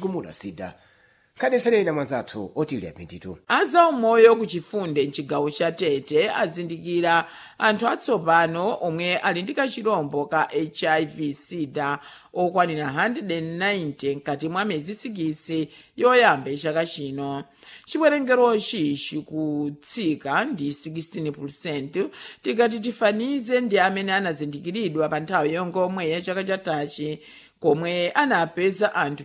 kuchigumula sida nkhani isanena mwanzathu otilya pinditu azaumoyo ku chifunde mchigawo cha tete azindikira anthu atsopano omwe ali ndi kachirombo ka hiv sida okwanira 190 mkati mwa miyezi 6 yoyamba chaka chino chiwerengerochi chikutsika ndi 16 tikati tifanize ndi amene anazindikiridwa pa nthawi yongomwe ya chaka chatachi komwe anapeza anthu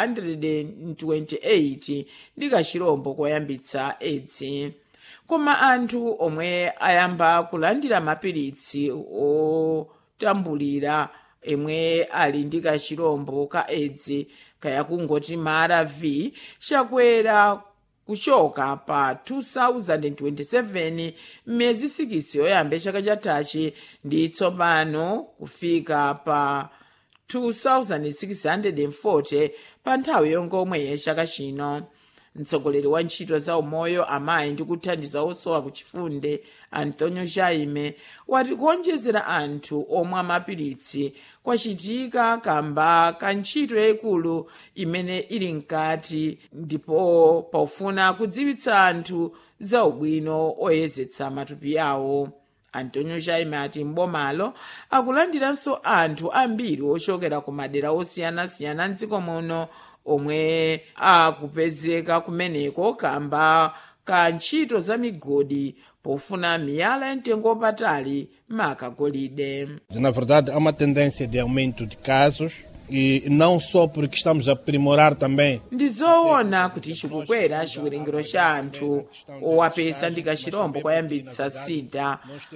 228 ndi kachirombo koyambitsa edzi koma anthu omwe ayamba kulandira mapiritsi otambulira emwe ali ndi kachirombo ka edzi kaya kungoti mara v chakwera kuchoka pa 2027 m'miyezi 6 yoyamba chaka chatachi ndi tsopano kufika pa 2640 pa nthawi yongomwe yachaka chino mtsogoleri wa ntchito za umoyo amayi ndi kuthandiza osowa ku chifunde antonio jaime wati kuonjezera anthu omwe mapiritsi kwachitika kamba ka ntchito yayikulu imene ili mkati ndipo pofuna kudziwitsa anthu za ubwino oyezetsa matupi awo antonio jaime ati mbomalo akulandiranso anthu ambiri ochokera ku madera osiyanasiyana mdziko muno omwe akupezeka kumeneko kamba ka ntchito za migodi pofuna miyala ya mtengo wapatali makagolide Na verdade, há uma tendência de aumento de casos e não só porque estamos a aprimorar também ndi zoona kuti chikukwera chiwerengero cha anthu owapeza ndi kachirombo koyambitsa sida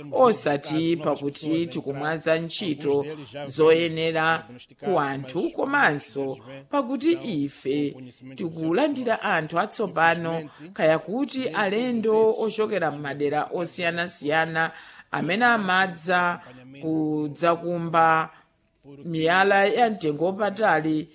osati pakuti tikumwaza ntchito zoyenera ku anthu komanso pakuti ife tikulandira anthu atsopano kaya kuti alendo ochokera m'madera osiyanasiyana amene amadza kudzakumba miyala ya mtengo wapatali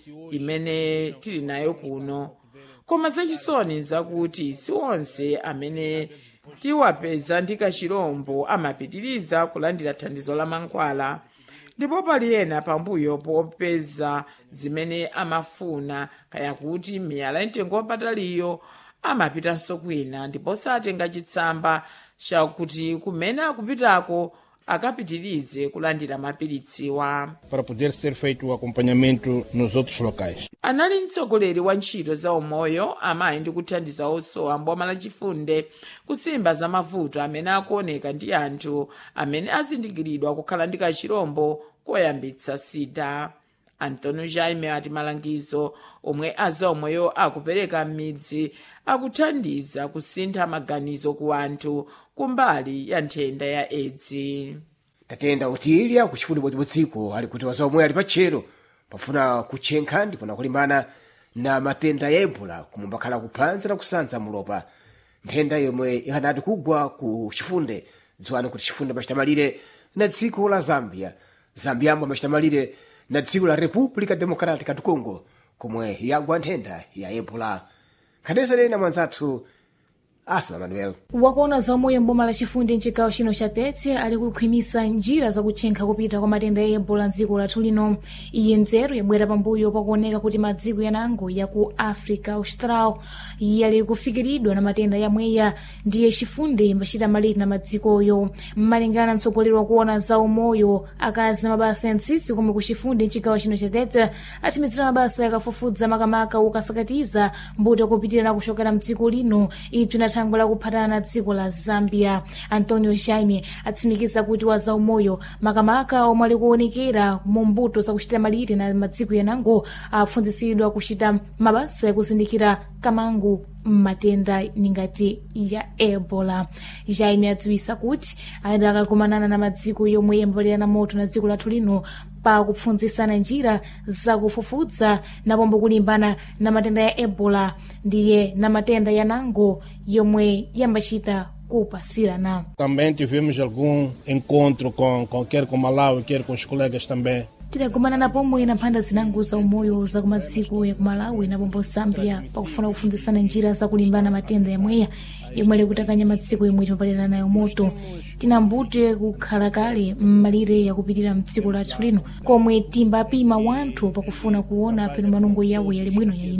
imene tili nayo kuno koma zachisoni zakuti si onse amene tiwapeza ndi kachirombo amapitiriza kulandira thandizo la mankhwala ndipo pali ena pambuyo popeza zimene amafuna kaya kuti miyala ya mtengo wapataliyo amapitanso kwina ndipo satenga chitsamba chakuti kumene akupitako akapitirize kulandira mapiritsiwa para poder ser feito o acompanhamento nos outros locais. anali mtsogoleri wa ntchito za umoyo amayi ndi kuthandiza osowa mboma lachifunde kusimba za mavuto amene akuoneka ndi anthu amene azindikiridwa kukhala ndi kachirombo koyambitsa sida antonio jaime ati malangizo omwe azaumoyo akupereka m'midzi akuthandiza kusintha maganizo ku anthu kumbali ya nthenda ya edzi tatenda utilya kuchifundo bwetibwetsiko ali kuti wazomwe ali patchero pafuna kutchenkha ndipona kulimbana na matenda ya ebola kumwe mbakhala kuphanza na kusanza mulopa nthenda yomwe ikhanati kugwa ku chifunde dziwani kuti chifunde pachitamaliire na dziko la zambia zambiyambo pachitamaliire na dziko la república democrática do congo komwe yagwa nthenda ya ebola khadeserena mwanzathu asma manuel wakuona zaumoyo mboma lachifundi mchigawo chino cha tete ali kukhwimisa njira zakutchenkha kupita kwa matenda ya ebola mdziko lathu lino iye nzeru yabwera pambuyo pakuoneka kuti madziko yanango ya ku africa austral yali kufikiridwa na matenda yamweya ndiye chifundi mbachita malire na madzikoyo mmalingana mtsogoleri wakuona zaumoyo akazi na mabasa ya ntsitsi komwe ku chifundi mchigawo chino cha tete atimizira mabasa yakafufudza makamaka ukasakatiza mbuto kupitira na kuchokera mdziko lino ipsi na thangwe lakuphatana na dziko la zambia antonio jaime atsimikiza kuti wazaumoyo makamaka omwe ali kuonekera mu mbuto zakuchitira malire na madziko yanango apfunzisidwa kuchita mabasa yakuzindikira kamangu matenda ningati ya ebola jaime adziwisa kuti adi akakumanana na madziko yomwe yambalirana moto na dziko lathu lino pakupfunzisana njira zakufufudza napombo kulimbana na matenda ya ebola ndiye na matenda yanango yomwe yambachita kupasirana Também tivemos algum encontro com, com quer com Malawi, quer com os colegas também. tidagumanana pomwe na mphanda zinango za umoyo za kumadziko ya kumalawi na pombo zambia pakufuna kufunzisana njira zakulimbana matenda yamweya yomwe ali kutakanya madziko yomwe timapalirana nayo moto tinambute kukhala kale mmalire yakupitira mdziko lathu lino komwe timbapima wanthu pakufuna kuona peno manungo yawo yali bwino yayi